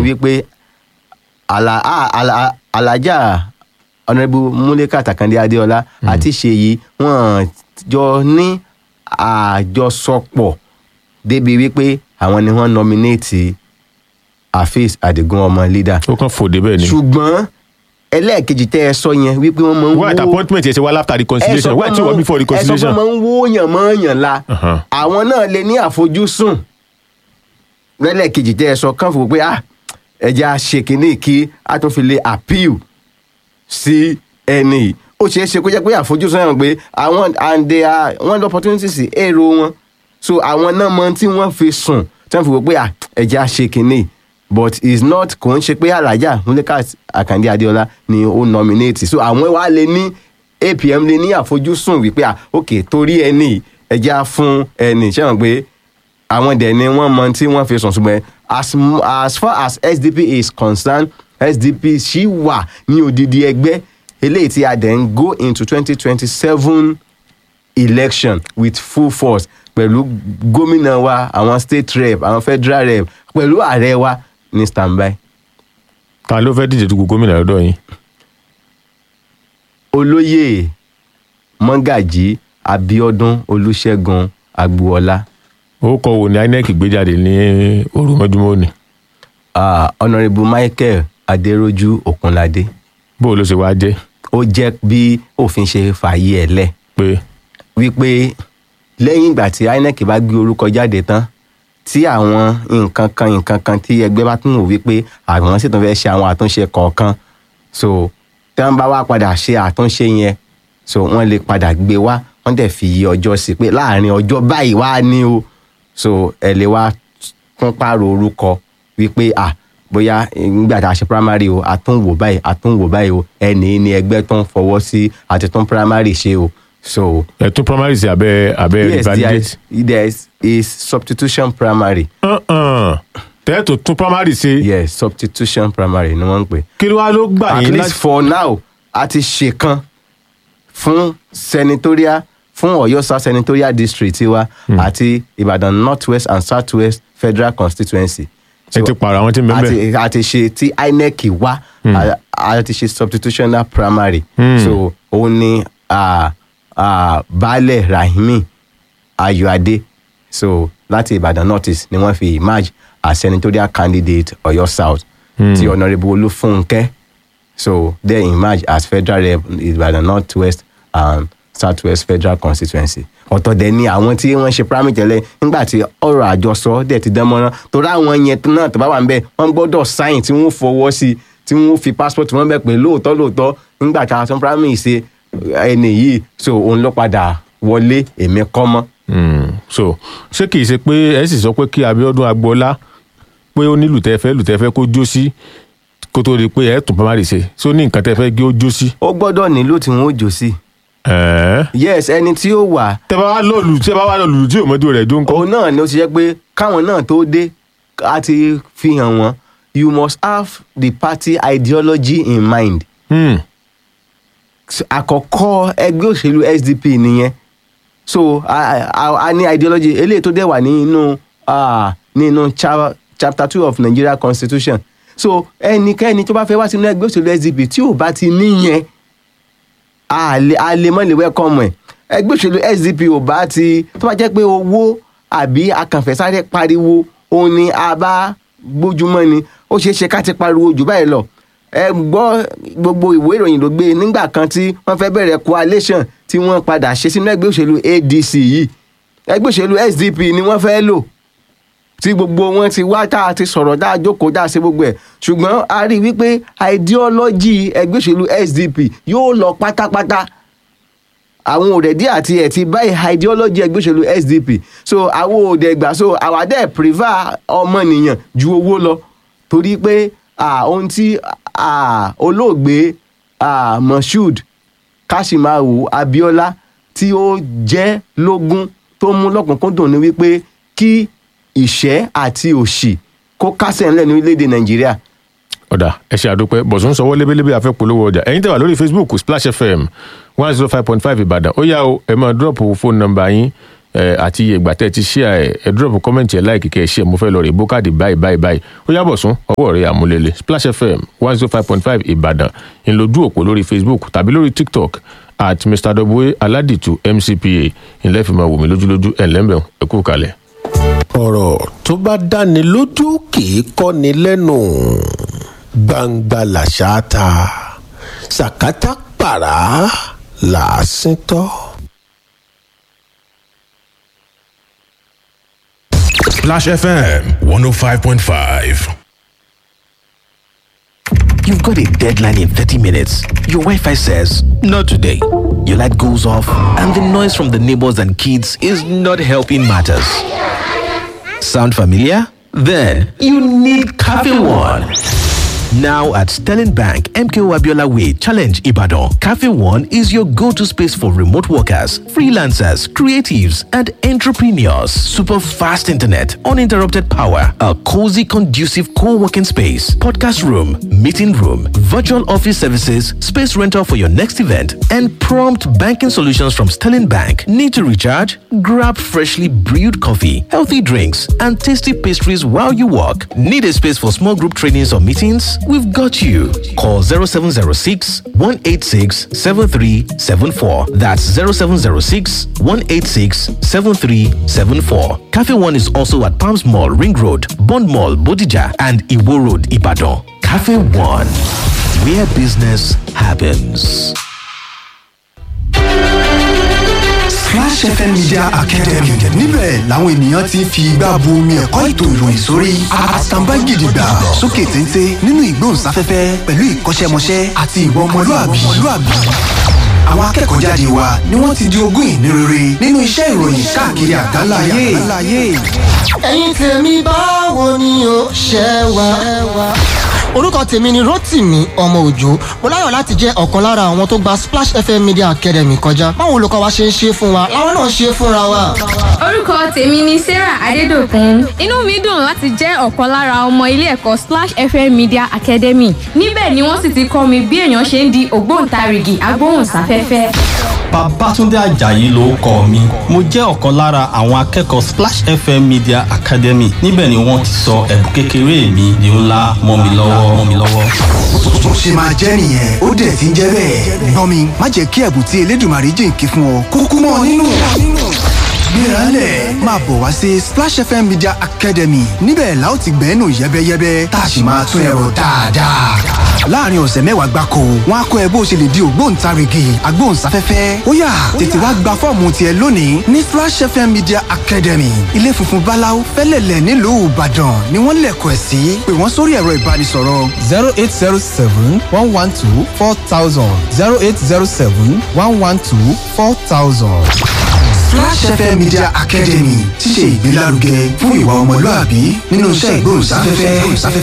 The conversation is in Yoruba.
wípé àlà- à- àlà- alájà ọ̀nàbù múlẹ́kà tàkàndé adéọlá àti ṣèyí wọ́n jọ ní àjọsọpọ̀ débi wípé àwọn ni wọ́n nominate afeez adigun ọmọ leader ó kàn fòde bẹ́ẹ̀ ni ṣùgbọ́n ẹlẹ́ẹ̀kejì tẹ́ ẹ sọ yẹn wípé wọ́n máa ń why at appointment yẹn ṣe wá after reconciliation why tí wọ́n before ẹ sọ pé reconciliation máa ń wóyàn mọ́ọ̀yàn la Uh-huh. àwọn náà lè ní àfojúsùn lẹ́lẹ́kejì tẹ́ ẹ sọ kàn fún pé ah ẹja ṣe kínní kí a tún fi lè appeal sí ẹni yìí ó ṣeé ṣe kó jẹ́ pé àfojúsùn náà pé àwọn and they are one opportunity sí èrò wọn so àwọn náà mọ tí wọ́n fi sùn tí wọ́n fi wò pé ah ẹja ṣe kínní but is not kò ń ṣe pé alájà Mulikat Akande Adéọlá ni ó nominate so àwọn wa lè ní APM lè ní àfojúsùn wípé ah ok torí ẹni yìí, ẹja fún ẹni ṣé wọn pé àwọn dẹ̀ ni wọ́n mọ tí wọ́n fi sùn ṣùgbọ́n as m- as far as SDP is concerned SDP ṣì wà ní odidi ẹgbẹ́ eléyìí tí a dẹ̀ ń go into twenty twenty seven election with full force pẹ̀lú gómìnà wa àwọn state rep àwọn federal rep pẹ̀lú ààrẹ wa ní standby. ta ló fẹ́ díje dupò gómìnà lọ́dọ̀ yín olóyè mọ́gàjí abiodun olùṣègùn agboola orúkọ wo ni inec gbé jáde ní òru mọ́júmọ́ òní uh, honourable michael adéròjú okunlade bó o ló ṣe wá jẹ́ ó jẹ́ bí òfin ṣe fààyè ẹ̀ lẹ̀ pé wípé lẹ́yìn ìgbà tí inec bá gbé orúkọ jáde tán tí àwọn nǹkan kan nǹkan kan tí ẹgbẹ́ bá tún wò wípé àwọn sì tún fẹ́ ṣe àwọn àtúnṣe kọ̀ọ̀kan so tí wọ́n bá wá padà ṣe àtúnṣe yẹn so wọ́n lè padà gbé wá wọ́n dẹ̀ fi iye ọjọ́ sí pé láàrin ọjọ́ báyìí wá ní o so ẹ lè wá tún pààrọ̀ orúkọ wípé à bóyá nígbà tá a ṣe primary o a tún wò báyìí a tún wò báyìí o ẹni ní ẹgbẹ́ tó ń fọwọ́ sí àti tún primary ṣe o so ẹ̀tún primary sí abẹ́ abẹ́ yes there revalidate is, there is, is substitution primary Uh-uh. tẹ́ẹ̀tù tún primary ṣe yes substitution primary ni wọ́n ń pè kí ló wá ló gbà at yín least láti for now a ti ṣe kan fún senatorial fún Ọ̀yọ́ south senatorial district tiwa àti Ìbàdàn north west and south west federal constituency. ẹ ti pààrọ̀ àwọn tí ń bẹ́ẹ̀ bẹ́ẹ̀ a ti ṣe tí INEC wá a- a ti ṣe substitutional primary so òun ni ah, ah, baálẹ̀ Rahimi Ayọ̀adé so láti Ìbàdàn north east ni wọ́n fi emerge as senatorial candidate Ọ̀yọ́ south ti honourable Olúfúnkẹ́ so they emerge as federal rep Ìbàdàn north west and south west federal constituency ọ̀tọ̀ dẹ̀ ni àwọn tí wọ́n ṣe primary tẹ́lẹ̀ nígbà tí ọ̀rọ̀ àjọsọ dẹ̀ ti dán mọ́rán torí àwọn yẹn náà tó bá wà ń bẹ̀ wọ́n gbọ́dọ̀ sign tí wọ́n fọwọ́ sí tí wọ́n fi passport wọn bẹ̀ pé lóòótọ́ lóòótọ́ nígbà tí a sọ primary ṣe ẹni yìí so òun ló padà wọlé èmi kọ́ mọ́. Hmm. so ṣé kìí ṣe pé ẹ sì sọ pé kí Abíọ́dún Agboola pé ó ní lùtẹ́fẹ́ lùtẹ́fẹ́ kó jó sí kó tó di pé ẹ tún primary ṣe ṣó ní nǹkan tẹ́fẹ́ gé ó jó sí. ó gbọ́dọ̀ nílò tí wọ́n ó jò sí Ẹ̀ẹ́. yes ẹni tí ó wà tẹ́ bá wá lọ́ọ̀lù tẹ́ bá wá lọ́ọ̀lù tí òmọdé rẹ̀ jó ń kọ́. òun náà ni ó ti jẹ́ pé káwọn náà tó dé a ti fi hàn wọ́n you must have the party ideology in mind Hmm. àkọ́kọ́ ẹgbẹ́ òṣèlú SDP nìyẹn so a, a, a ní ideology eléyìí tó dẹ̀ wà nínú ah, nínú cha, chapter two of Nigeria constitution so ẹnikẹ́ni tó bá fẹ́ wá sínú ẹgbẹ́ òṣèlú SDP tí ò bá ti níyẹn a lè a lè mọ́ lè welcome ẹ̀ ẹgbẹ́ òṣèlú SDP ò bá ti tó bá jẹ́ pé owó àbí akànfẹ́sáré pariwo òun ni a bá gbójúmọ́ ni ó ṣeé ṣe ká ti pariwo jù báyìí lọ ẹ gbọ́ gbogbo ìwé ìròyìn ló gbé nígbà kan tí wọ́n fẹ́ bẹ̀rẹ̀ coalition tí wọ́n padà ṣe sínú ẹgbẹ́ òṣèlú ADC yìí ẹgbẹ́ òṣèlú SDP ni wọ́n fẹ́ lò tí gbogbo wọn ti wá tá a ti sọ̀rọ̀ tá a jókòó tá a ṣe gbogbo ẹ̀ ṣùgbọ́n a rí i wípé ideology ẹgbẹ́ òṣèlú SDP yóò lọ pátápátá àwọn òrẹ̀dí àti ẹ̀ ti báyìí ideology ẹgbẹ́ òṣèlú SDP so àwọn òde gbà so àwa dẹ̀ prefer ọmọnìyàn ju owó lọ torí pé ah, ohun tí ah, olóògbé ah, Moshood Kashimawo Abiola tí ó jẹ́ lógún tó mú lọ́kùnkúndùn ni wípé kí ìṣẹ́ àti òṣì kó kásẹ̀ ńlẹ̀ ní orílẹ̀-èdè Nàìjíríà ọ̀dà ẹ ṣe àdúpẹ́ bọ̀sùn sọwọ́ lébélébé afẹ́ polówó ọjà ẹ̀yin tẹ́ wà lórí facebook splash fm one zero five point five ìbàdàn ó yá o ẹ máa dúrọ̀pù fóònù nọ́mbà yín ẹ àti iye ìgbà tẹ́ ẹ ti share ẹ ẹ drop comment ẹ like kẹ́ ẹ share mo fẹ́ lọ rè bókàdì báyìí báyìí báyìí ó yàbọ̀ sún ọwọ́ rẹ̀ àmúlélẹ̀ splash fm one zero five point five ìbàdàn ìlójú òpó lórí facebook tàbí lórí tiktok at mr w aladitu mcpa ìlẹ́fìmọ̀ wòmí lójúlójú ẹ̀ lẹ́mbẹ̀ẹ́ ẹ kú kalẹ̀. ọ̀rọ̀ tó bá dáni lójú kì í kọ́ni lẹ́nu gbangba làṣà ta sàkátà pàrà làásìn tọ́. Splash FM 105.5. You've got a deadline in 30 minutes. Your Wi Fi says, Not today. Your light goes off, and the noise from the neighbors and kids is not helping matters. Sound familiar? Then you need Cafe One. Now at Sterling Bank, MKO Abiola Way, Challenge Ibadan, Cafe One is your go to space for remote workers, freelancers, creatives, and entrepreneurs. Super fast internet, uninterrupted power, a cozy, conducive co working space, podcast room, meeting room, virtual office services, space rental for your next event, and prompt banking solutions from Sterling Bank. Need to recharge? Grab freshly brewed coffee, healthy drinks, and tasty pastries while you work. Need a space for small group trainings or meetings? We've got you. Call 0706 186 7374. That's 0706 186 7374. Cafe One is also at Palms Mall, Ring Road, Bond Mall, Bodija, and Iwo Road, Ibadan. Cafe One, where business happens. Splash FM Media Academy níbẹ̀ làwọn ènìyàn ti ń fi igbá bu omi ẹ̀kọ́ ètò ìròyìn sórí àtàǹbá gidigba sókè téńté nínú ìgbóhùnsáfẹ́fẹ́ pẹ̀lú ìkọ́ṣẹ́mọṣẹ́ àti ìwà ọmọlúàbí. àwọn akẹ́kọ̀ọ́ jáde wa ni wọ́n ti di ogún ìní rere nínú iṣẹ́ ìròyìn káàkiri àgbáńlá ayé. ẹ̀yin tèmi báwo ni o ṣe wà. orúkọ tèmi ni rotimi ọmọ òjò mo láyọ̀ láti jẹ́ ọ̀kan lára àwọn tó gba splash fm media academy kọjá báwo olùkọ́ wa ṣe ń ṣe fún wa làwọn náà ṣe fúnra wa. orúkọ tèmi ni sarah adédọkùn inú mi dùn láti jẹ́ ọ̀kan lára ọmọ ilé ẹ̀kọ́ splash fm media academy níbẹ̀ ni wọ́n sì ti kọ́ mi bí èèyàn ṣe ń di ògbóǹtarìgì agbóhùnsáfẹ́fẹ́. Babátúndé Àjàyí ló kọ mi. Mo jẹ́ ọ̀kan lára àwọn akẹ́kọ̀ọ́ Splash FM Media Academy. Níbẹ̀ ni wọ́n ti sọ ẹ̀bùn kékeré mi di ńlá mọ́ mi lọ́wọ́ mọ́ mi lọ́wọ́. bó ṣe máa jẹ́ nìyẹn ó dẹ̀ ti ń jẹ́ bẹ́ẹ̀. gbọ́n mi má jẹ́ kí ẹ̀bùn tí elédùnmarè jìnkí fún ọ kúkú mọ́ ọ nínú. gbéraálẹ̀ máa bọ̀ wá sí Splash FM Media Academy níbẹ̀ la ó ti gbẹ́nu yẹ́bẹ́yẹ́bẹ́ tá a sì máa tún ẹ̀rọ dáadáa. láàrin ọ̀sẹ̀ mẹ́wàá gbáko wọn á kọ́ ẹ bó ṣe lè di ògbóǹtarìgì agbóhùnsáfẹ́fẹ́ ó yá tètè wá gba fọ́ọ̀mù tiẹ̀ lónìí ní Splash FM Media Academy ilé funfun báláú fẹ́lẹ̀lẹ̀ nílùú Ìbàdàn ni wọ́n lẹ̀kọ̀ ẹ̀ sí pé wọ́n sórí ẹ̀rọ ìbánisọ̀rọ̀ zero eight zero seven one one two four thousand zero eight zero seven one one two four thousand. Splash FM Media Academy ti ṣe ìgbélárugẹ fún ìwà ọmọlúàbí nínú iṣẹ́ ìgbóhùnsáfẹ́fẹ́.